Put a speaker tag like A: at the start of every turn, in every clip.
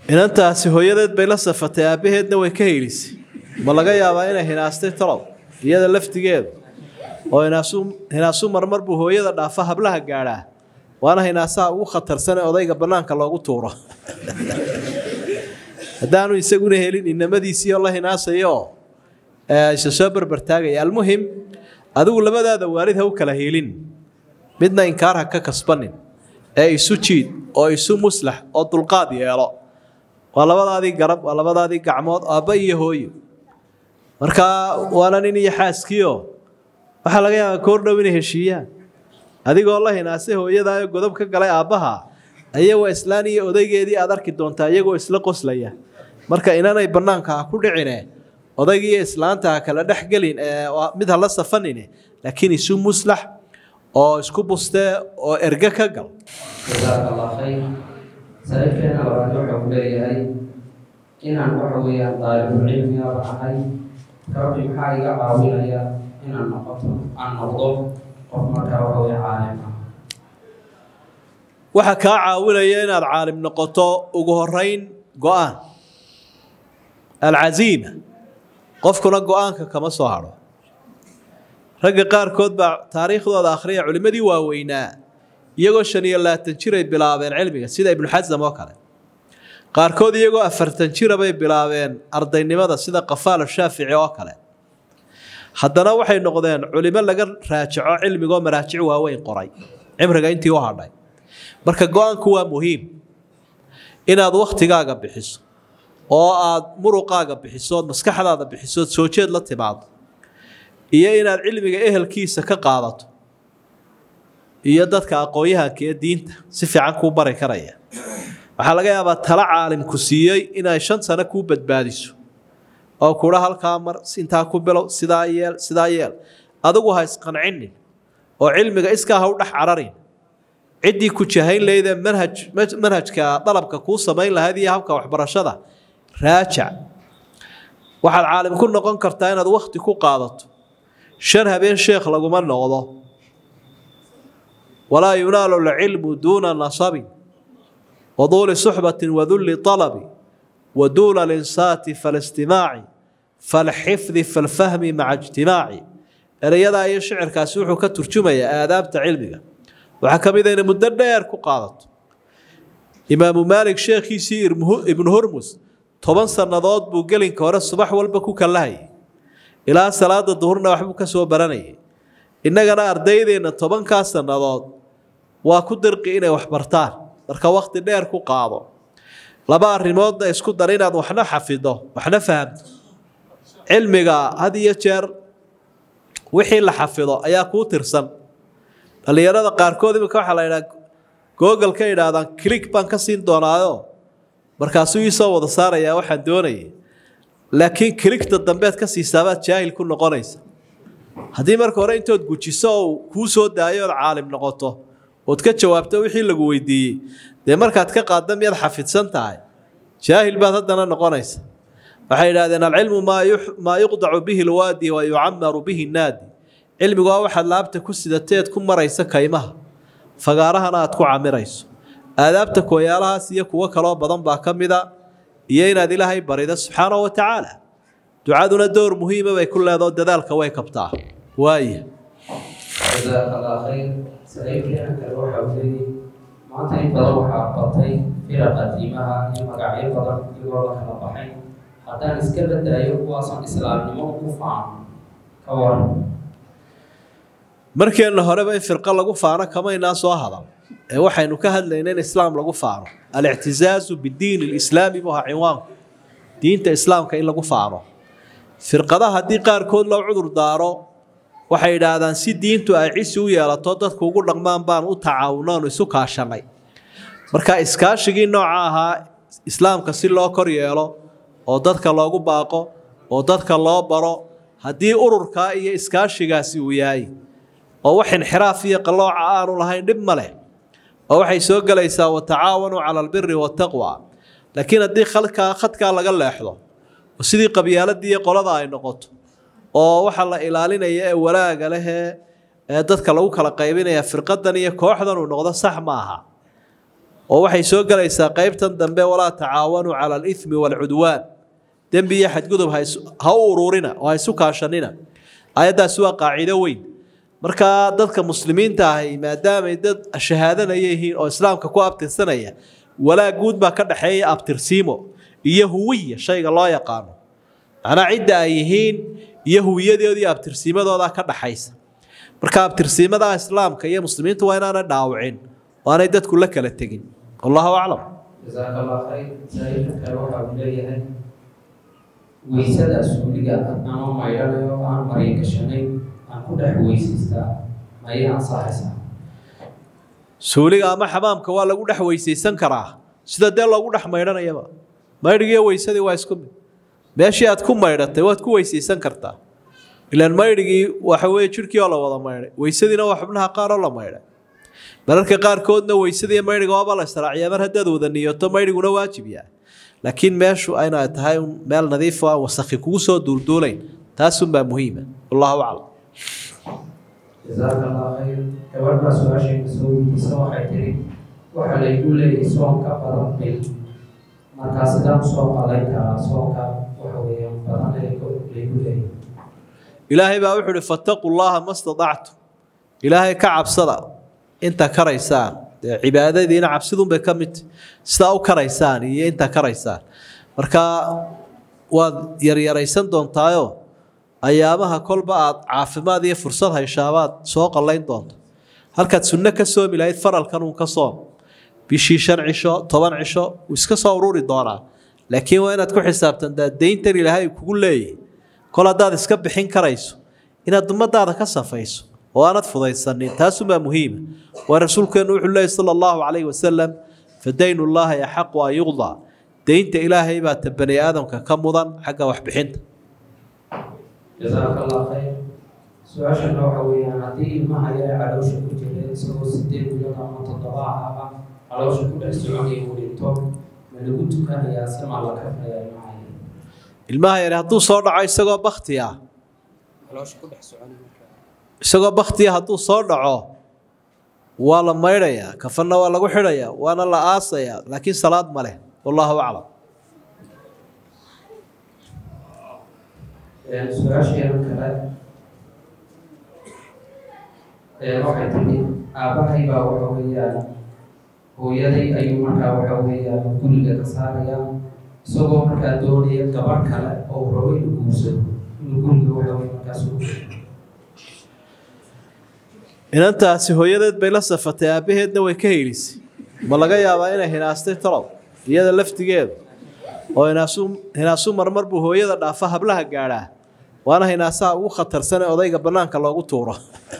A: inantaasi hooyadeed bay la safatay aabbaheedna way ka helisay ma laga yaabaa inay hinaastay talow iyada laftigeedu oo hinaasu hinaasu marmar buu hooyada dhaafa hablaha gaadhaa waana hinaasaha ugu khatarsan ee odayga bannaanka loogu tuuro haddaanu isaguna helin inamadiisii oo la hinaasayo isa soo berbertaagaya almuhim adigu labadaada waalid ha u kala helin midna inkaar ha ka kasbanin ee isu jiid oo isu muslax oo dulqaad yeelo waa labadaadii garab waa labadaadii gacmood aabba iyo hooyo markaa waana nin iyo xaaskiio waxaa laga yaabaa koor dhow inay heshiiyaan adigoo la hinaasay hooyadaayo godob ka galay aabbaha ayagoo islaan iyo odaygeedii aad arki doontaa iyagoo isla qoslaya marka inanay bannaanka ha ku dhicine odaygiiyo islaanta ha kala dhex gelin mid ha la safanine laakiin isu muslax oo isku bustee oo erge ka gal
B: jazaaka allah khayr saaxiibkeena labaad wuxuu ku leeyahay inaan waxa weeyaan daalibulcilmigaba ahay rabbi maxaa iga caawinaya inaan noqoto aan noqdo qof markaa waxa weeye caalim ah
A: waxaa kaa caawinaya inaad caalim noqoto ugu horeyn go-aan alcaziima qofkuna go-aanka kama soo hadho ragga qaarkood baa taariikhdooda akhriya culimmadii waaweynaa iyagoo shan iyo labaatan jiray bilaabeen cilmiga sida ibnu xasam oo kale qaarkood iyagoo afartan jira bay bilaabeen ardaynimada sida qafaal shaafici oo kale haddana waxay noqdeen culimo laga raajaco cilmigoo maraajic waaweyn qoray cimriga intii u hadhay marka go-aanku waa muhiim inaad wakhtigaaga bixiso oo aad muruqaaga bixiso ood maskaxdaada bixiso ood soo jeed la timaado iyo inaad cilmiga ehelkiisa ka qaadato iyo dadka aqoon-yahanka ee diinta si fiican kuu bari karaya waxaa laga yaabaa tala caalimku siiyey inay shan sano kuu badbaadiso oo kudha halkaa mar intaa ku bilow sidaa yeel sidaa yeel adigu ha isqancinin oo cilmiga iskaa ha u dhex cararin ciddii ku jahayn lahaydee manhaj manhajka dalabka kuu samayn lahayd iyo habka waxbarashada raajac waxaad caalim ku noqon kartaa inaad wakhti ku qaadato shan habeen sheekh laguma noqdo walaa yunaalu lcilmu duuna nasabin waduuli suxbatin wadulli alabi waduuna linsaati faalistimaaci falxifdi falfahmi maca ijtimaaci erayadaa iyo shicirkaasi wuxuu ka turjumayaa aadaabta cilmiga waxaa ka mid a inay muddo dheer ku qaadato imaamu maalik sheekhiisii ibnu hurmus toban sannadood buu gelinka hore subax walba ku kallahayay ilaa salaada duhurna waxbuu ka soo baranayay innagana ardaydeenna tobankaa sannadood waa ku dirqi inay wax bartaan marka wakhti dheer ku qaado laba arrimoodna isku dar inaad waxna xafido waxna fahamto cilmiga had iyo jeer wixii la xafido ayaa kuu tirsan dhallinyarada qaarkood iminka waxaa la yidhaha google ka yidhaahdaan click baan ka siin doonaayo markaasuu iisoo wada saarayaa waxaan doonayay laakiin kiligta dambeed ka siisaabaad jaahil ku noqonaysa haddii marka hore intood gujiso oo kuu soo daayo ood caalim noqoto ood ka jawaabto wixii lagu weydiiyey dee markaad ka qaadda miyaad xafidsan tahay jaahil baad haddana noqonaysa waxay yidhahdeen alcilmu maa yuqdacu bihi lwaadi wa yucamaru bihi naadi cilmigu waa waxaad laabta ku sidateed ku maraysa kaymaha fagaarahana aad ku camirayso aadaabta kooyaalahaas iyo kuwo kaloo badan baa ka mida iyo inaad ilaahay barido subxaanahu wa tacaala ducaduna door muhiima bay ku leedao dadaalka way kabtaa waaya
B: jazaaka allah khayr saaxiibkeena kale waxa uu leeyahay maanta in badan waxaa batay firaqa diimaha iyo magacyo badan iyagoo la kala baxay haddaan iska badaayo kuwaasoon islaamnimo ku faano ka waran
A: markeenna horeba in firqo lagu faano kamaynaa soo hadal ee waxaynu ka hadlayna in islaam lagu faano alictisaazu bidiin lislaami buu ahaa cinwaanku diinta islaamka in lagu faano firqadaha haddii qaarkood loo cudur daaro waxay yidhaahdaan si diintu ay cisi u yeelato dadku ugu dhaqmaan baan u tacaawunoonu isu kaashanay marka iskaashigii nooca ahaa islaamka si loo kor yeelo oo dadka loogu baaqo oo dadka loo baro haddii ururkaa iyo iskaashigaasi uu yahay oo wax inxiraaf iyo qallooca aanu lahayn dhib ma leh oo waxay soo gelaysaa watacaawanuu cala albiri waataqwa laakiin haddii khalkaa khadkaa laga leexdo oo sidii qabyaaladii iyo qolada ay noqoto oo waxa la ilaalinaya ee walaaga lehee ee dadka lagu kala qaybinaya firqadan iyo kooxdan uu noqdo sax ma aha oo waxay soo gelaysaa qeybtan dambe walaa tacaawanuu cala alithmi waalcudwaan dembi iyo xadgudub ha u ururina oo ha isu kaashanina ayaddaasi waa qaacido weyn markaa dadka muslimiinta ahi maadaamay dad shahaadanaya yihiin oo islaamka ku abtirsanaya walaag guud baa ka dhexeeya abtirsiimo iyo huwiya shayga loo yaqaano macnaa cidda ay yihiin iyo huwiyadoodii iyo abtirsiimadooda ka dhaxaysa marka abtirsiimada islaamka iyo muslimiintu waa inaanay dhaawicin oo aanay dadku la kala tegin wallahu aclam
B: jasaaka allah khayr saailka kale waxa uu leeyahay weysada suuliga ama maydhanayo oo aan marya gashanayn aan ku dhex weysaystaa mayay ansaxaysaa
A: suuliga ama xamaamka waa lagu dhex weysaysan karaa sida dee loogu dhex maydhanayaba maydhigiiyo weysadii waa isku mid meeshii aad ku maydhatay waad ku weysaysan kartaa ilaan maydhigii waxa weeye jidhkii oo la wada maydhay weysadiina waa xubnaha qaar oo la maydhay mararka qaarkoodna weysada iyo maydhiga waaba la israaciyaa mar haddaad wada niyoto maydhiguna waajib yahay laakiin meeshu ayna tahay meel nadiif oo aan wasakhi kugu soo duulduulayn taasunbaa muhiima wallahu aclam
B: jasaaka allah khayr gabadh baa su-aashayna soo weydiisa waxay tiri waxa laygu leeyahay soonka badan bil markaa sidaan usoo qalayn karaa soonka waxa weeyaan badan laygu leeyahay
A: ilaahay baa wuxuu uhi fattaquu llaha ma stadactu ilaahay ka cabsada inta karaysaan dee cibaadadiina cabsidunbay ka mid sidaa u karaysaan iyo inta karaysaan marka waad yaryaraysan doontaayo ayaamaha kolba aad caafimaad iyo fursad hayshabaad soo qallayn doonto halkaad sunno ka soomi lahayd faralkan uun ka soom bishii shan cisho toban cisho wuu iska soo ururi doonaa laakiin waa inaad ku xisaabtantaa deyntan ilaahay kugu leeyahy kol haddaad iska bixin karayso inaad ummadaada ka safayso oo aanad fudaysanin taasumaa muhiima waa rasuulkeenu wuxuu leeyay sala allahu calayhi wasalam fadaynu llaahi axaqu an yuqdaa deynta ilaahay baa ta bani aadamka ka mudan xagga waxbixinta
B: jasaaka allah khayr su-aashana waxa weeyaan haddii ilmaha yare caloosha ku jira isagoo sideed bilood ama toddoba ahaba caloosha ku dhex soconaya uu dhinto ma lagu tukanayaa si maa la kafnayaa ilmaha yare
A: ilmaha yare hadduu soo dhaco isagoo bakti ah isagoo baktiya hadduu soo dhaco waa la maydhayaa kafanna waa lagu xidhayaa waana la aasayaa laakiin salaad ma leh wallahu aclam
B: su-aasheena kale waxay tiri aabbahay baa waxa weeyaan hooyaday ayuu markaa waxa weeyaan guriga ka saaraya isagoo markaa doonaya gabarh kale oo rabo inuu guursado inuu guriga waxa weye markaas u
A: inantaasi hooyadeed bay la safatay aabbaheedna way ka helisay ma laga yaabaa inay hinaastay talow iyada laftigeedu oo hinaasu hinaasu marmar buu hooyada dhaafa hablaha gaadhaa waana hinaasaha ugu khatarsan ee odayga bannaanka loogu tuuro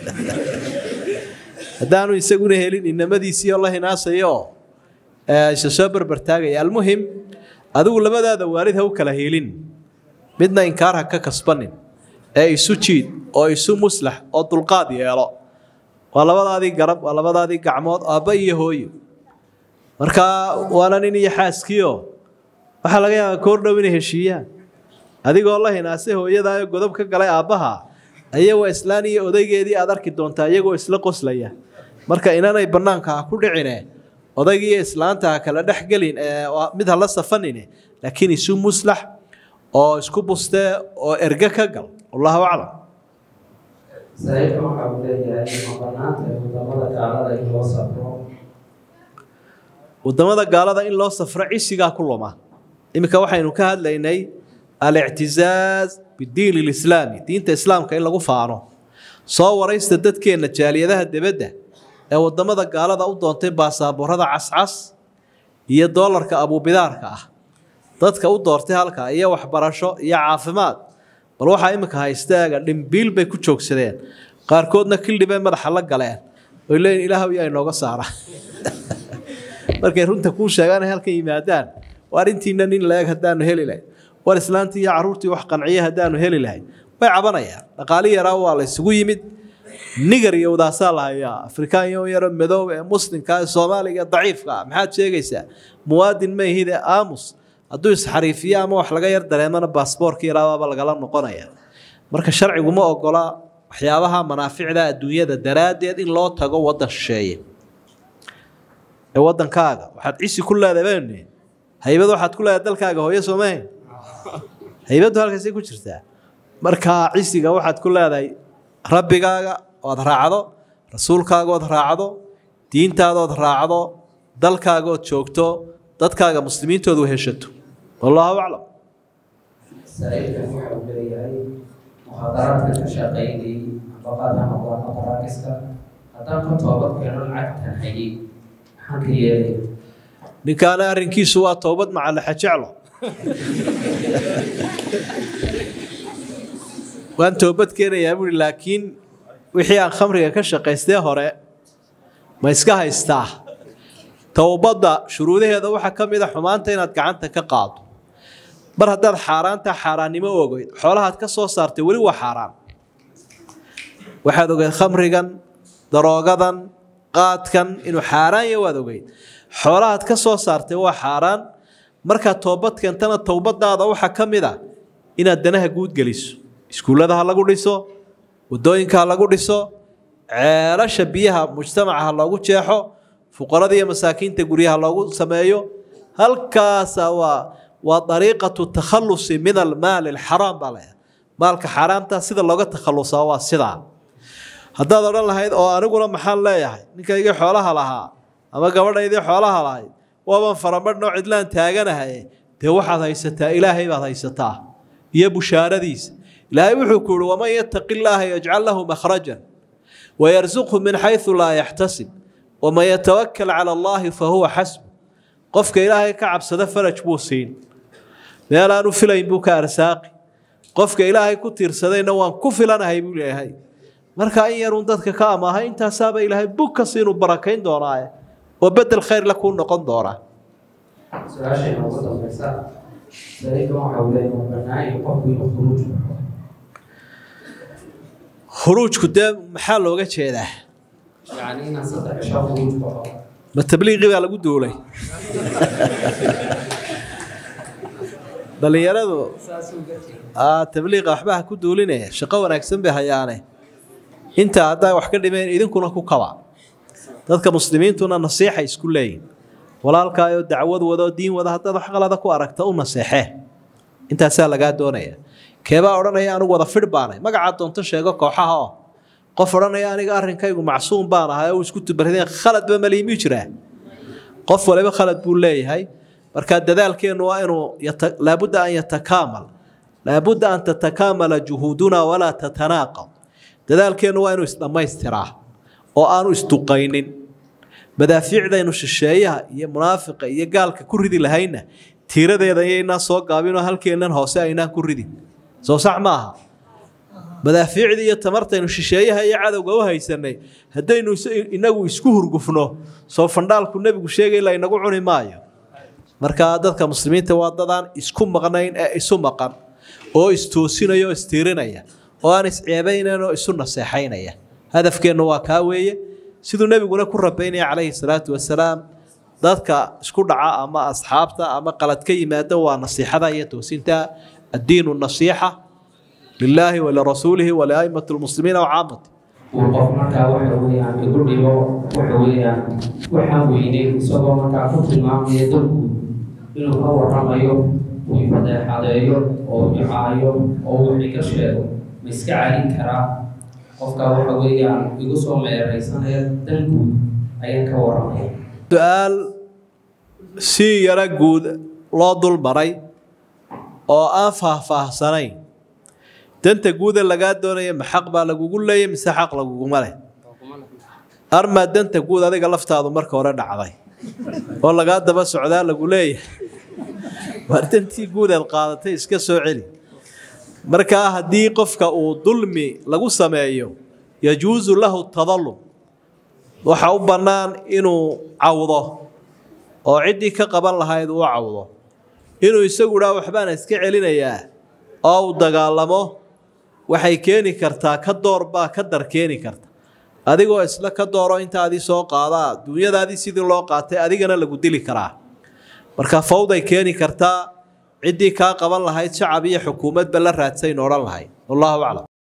A: haddaanu isaguna helin inamadiisii oo la hinaasayo oo isa soo berbertaagaya almuhim adigu labadaada waalid ha u kala helin midna inkaar ha ka kasbanin ee isu jiid oo isu muslax oo dulqaad yeelo waa labadaadii garab waa labadaadii gacmood aabba iyo hooyo marka waana nin iyo xaaskiio waxaa laga yaabaa koor dhow inay heshiiyaan adigoo la hinaasay hooyadaayo godob ka galay aabbaha ayagoo islaan iyo odaygeedii aad arki doontaa iyagoo isla qoslaya marka inanay bannaanka ha ku dhicine odaygiiyo islaanta ha kala dhex gelin mid ha la safanine laakiin isu muslax oo isku bustee oo erge ka gal wallahu aclam
B: saaxiibka waxa uu leeyahay ma banaanta wadamada gaalada in loo safro
A: wadamada gaalada in loo safro cisigaa ku luma iminka waxaynu ka hadlaynay alictizaaz bidiin ilislaami diinta islaamka in lagu faano soo waraysta dadkeenna jaaliyadaha debadda ee wadamada gaalada u doontay baasaaboorada cascas iyo doolarka abuubidaarka ah dadka u doortay halkaa iyo waxbarasho iyo caafimaad bal waxaa iminka haystaaga dhimbiil bay ku joogsadeen qaarkoodna kildhibay madaxa la galeen oy leeyiin ilaahow yaa inooga saara markay runta kuu sheegaan ay halkan yimaadaan waa arrintiina nin la-eg haddaanu heli lahayn war islaantii iyo carruurtii wax qanciya haddaanu heli lahayn way cabanayaan dhaqaali yaraa waa la isugu yimid nigar iyo wadaasaa la hayaa afrikaan yo yaro madoob ee muslimka ee soomaaliga ee daciifka ah maxaad sheegaysaa muwaadin ma ihid ee aamus hadduu isxariifiyo ama wax laga yar dareemana baasboorka yaraabaaba lagala noqonaya marka sharcigu ma ogola waxyaabaha manaaficda adduunyada daraaddeed in loo tago waddan shisheeye ee waddankaaga waxaad cisi ku leedahay bani haybad waxaad ku leedahay dalkaaga hooyo soomahayn haybaddu halkaasay ku jirtaa markaa cisiga waxaad ku leedahay rabbigaaga ood raacdo rasuulkaaga ood raacdo diintaada ood raacdo dalkaaga ood joogto dadkaaga muslimiintoodu heshato wallaahu aclam
B: sariirkan waxa uu leeyahay muxaadaraadka ka shaqaynayay ambaqaad ha noqdaan baraakiska haddaan ka toobad keeno lacagtan hayay maxaan ka yeelaya
A: ninkaana arrinkiisu waa toobad macalaxa jeclo waan toobad keenayaa buui laakiin wixii aan khamriga ka shaqaystee hore ma iska haystaa towbadda shuruudaheeda waxaa ka mid a xumaanta inaad gacanta ka qaado mar haddaad xaaraanta xaaraannimo ogeyd xoolahaad ka soo saartay weli waa xaaraan waxaad ogeyd khamrigan daroogadan qaadkan inuu xaaraan yahay waad ogeyd xoolahaad ka soo saartay waa xaaraan markaad toobad keentana towbadaada waxaa ka mid a inaad danaha guud geliso iskuullada ha lagu dhiso wadooyinka ha lagu dhiso ceelasha biyaha mujtamaca ha loogu jeexo fuqarada iyo masaakiinta guryaha loogu sameeyo halkaasa waa waa dariiqatu takhalusi min almaali alxaraam baa layaa maalka xaaraamta sida looga takhalusaa waa sidaa haddaad odhan lahayd oo aniguna maxaan leeyahay ninkaygii xoolaha lahaa ama gabadhaydii xoolaha lahayd waaban faramadhnoo cidlaan taaganahay dee waxaad haysataa ilaahay baad haysataa iyo bushaaradiisa ilaahay wuxuu ku yihi waman yataqi illaaha yajcal lahu makhrajan wayarsuqhu min xaysu laa yaxtasib waman yatawakal cala allaahi fa huwa xasbu qofka ilaahay ka cabsada faraj buu siin meel aanu filayn buu ka arsaaqi qofka ilaahay ku tiirsadayna waan ku filanahay buu leeyahay marka in yaruun dadka ka amaahay intaasaaba ilaahay bug kasi inuu barakayn doonaaye oo bedel khayr la kuu noqon doonaa
B: su-aashayna ugu dambaysa sariirkan waxa uu leeyahay waa bannaan qofku inuu khuruuj baxo
A: khuruujku dee maxaa looga jeedaa
B: yacni inaan saddex cisho khuruuj baxo
A: ma tabliiqi baa lagu duulay dhalinyaradu aa tabliiqa waxba ha ku duulinaya shaqo wanaagsan bay hayaane inta haddaa wax ka dhimeen idinkuna ku kaba dadka muslimiintuna nasiixa isku leeyihin walaalkaayoo dacwad wadoo diin wada haddaad wax qalada ku aragta u naseexee intaasaa lagaa doonaya keebaa odhanaya anigu wada fidh baanay magacaa doonto sheego kooxaha oo qof odhanaya aniga arrinkaygu macsuum baan ahay oo isku tubarideen khaladba maliimi jiraa qof waliba khalad buu leeyahay marka dadaalkeennu waa inuu laabudda an yatakaamal laabudda an tatakaamala juhuuduna walaa tatanaaqad dadaalkeennu waa inuu isdhammaystiraa oo aanu isduqaynin madaafiicdaynu shisheeyaha iyo munaafiqa iyo gaalka ku ridi lahayna tiiradeeda iyaynaan soo gaabinoo halkeennan hoose aynaan ku ridin soo sax maaha madaafiicdii iyo tamartaynu shisheeyaha iyo cadowga u haysanay haddaynu inagu isku hurgufno soo fandhaalku nebigu sheegay la inagu cuni maayo markaa dadka muslimiinta waa dadaan isku maqnayn ee isu maqan oo istoosinaya oo istiirinaya oo aan isceebaynayn oo isu naseexaynaya hadafkeennu waa kaa weeye siduu nebiguna ku rabaynaya calayhi salaatu wasalaam dadka isku dhaca ama asxaabta ama qalad ka yimaada waa nasiixada iyo toosinta addiinu nasiixa lilaahi walirasuulihi waliaimati lmuslimiina wacaamati
B: uu qof markaa waxa weeyaan igu dhibo waxa weeyaan waxaan weynay isagoo markaa ku tilmaamaya dalku inuu ka waramayo uu fadeexadeeyo oo icaayo oo uu iga sheego ma iska celin karaa qofka waxa weeyaan igu soo meeraysanaya dalku ayaan ka waramaya
A: su-aal si yaro guud loo dul maray oo aan faahfaahsanayn danta guuda lagaa doonaya ma xaq baa lagugu leeyay mise xaq laguguma leh armaa danta guud adiga laftaadu marka hore dhacday oo lagaa daba socdaa lagu leeyahay waar dantii guud aad qaadatay iska soo celi markaa haddii qofka uu dulmi lagu sameeyo yajuusu lahu tadallum waxa u bannaan inuu cawdo oo ciddii ka qaban lahayd uu cawdo inuu isagu dhaa waxbaan iska celinayaa oo uu dagaalamo waxay keeni kartaa ka door baa ka dar keeni karta adigoo isla ka dooro intaadii soo qaadaa duunyadaadii sidii loo qaatay adigana lagu dili karaa marka fawday keeni kartaa ciddii kaa qaban lahayd shacab iyo xukuumadba la raadsayn odhan lahayd wallaahu aclam